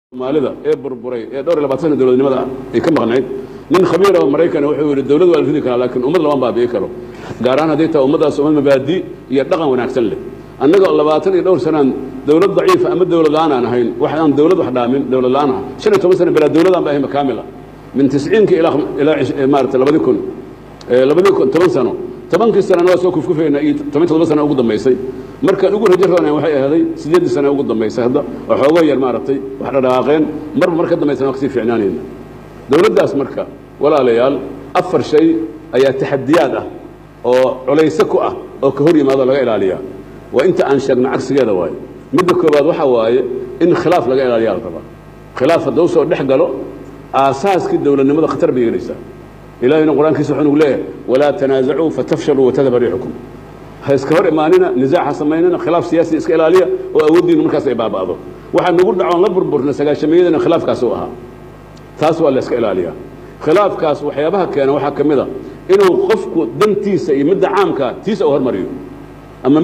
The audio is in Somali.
soomaalida ee burburay ee dhowr iyo labaatan sana dowladnimada ay ka maqnayd nin khabiir oo maraykan wuxuu yidhi dowlad waa la ridi karaa laakiin ummad lama baabi'i karo gaar ahaan hadday tahay ummaddaas ummad mabaadi iyo dhaqan wanaagsan leh annaga labaatan iyo dhowr sanaan dowlad daciifa ama dowlad la-aan aan ahayn wax aan dowlad wax dhaamin dowlad la-aan ah shan iyo toban sana bilaa dowlad aan ba ahayn kaamila min tisciinka ilaa ilaa maarata labadi kun labadi kun toban sano tobankii sanana waa soo kufkufayna iyo toban todoba sana ugu dambaysay markaan ugu rajo rooneen waxay ahaaday siddeeddii sana ugu dambaysay hadda oo xoogoo yar maaragtay wax dhadhaaqeen marba mar ka dambaysana waa kasii fiicnaanayna dowladdaas marka walaalayaal afar shay ayaa taxadiyaad ah oo culayse ku ah oo ka hor yimaado laga ilaaliyaa waa inta aan sheegno cagsigeeda waaye midda koowaad waxaa waaye in khilaaf laga ilaaliyaa la rabaa khilaaf hadduu soo dhex galo aasaaskii dowladnimada khatar bay gelaysaa ilahayna qur-aankiisa wuxuu nugu leeyahay walaa tanaasacuu fatafshaluu watadhaba riixukum ha iska hor imaanina nisaac ha samaynina khilaaf siyaasi iska ilaaliya oo awooddiinu markaas ay baaba'do waxaa nagu dhacoon la burburna sagaashameeyadana khilaafkaas u ahaa taas waa la iska ilaaliyaa khilaafkaas waxyaabaha keena waxaa ka mid a inuu qofku dantiisa iyo midda caamka tiisa u hormariyo